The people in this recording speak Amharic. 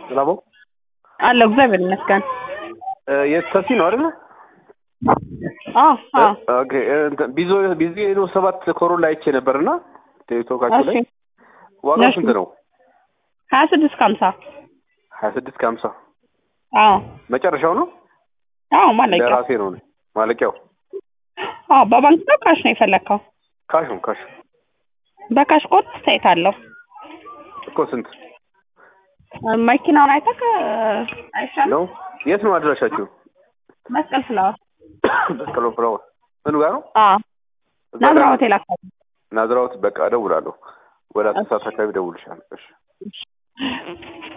ሰላም ነው አለሁ እግዚአብሔር ይመስገን። የተሲ ነው አይደለ? አዎ አዎ ኦኬ እንትን ቢዞ ቢዚ ነው ሰባት ኮሮላ አይቼ ነበርና ቲክቶካችሁ ላይ እሺ ዋጋው እሺ። ስንት ነው? ሀያ ስድስት ከሀምሳ ሀያ ስድስት ከሀምሳ አዎ መጨረሻው ነው። አዎ ማለቂያ ለራሴ ነው ማለቂያው። አዎ በባንክ ነው ካሽ ነው የፈለግከው? ካሽ ነው ካሽ በካሽ ቆርጥ ሳይት አለው እኮ ስንት መኪናውን አይተህ አይሻልም? ነው? የት ነው አድራሻችሁ? መስቀል ፍላወር መስቀሎ ፍላወር ምኑ ጋር ነው? አዎ እዛ ጋር ናዝራ ነው? ሆቴል አካባቢ ናዝራውት በቃ እደውላለሁ። ወደ አስር ሰዓት አካባቢ እደውልልሻለሁ። እሺ እሺ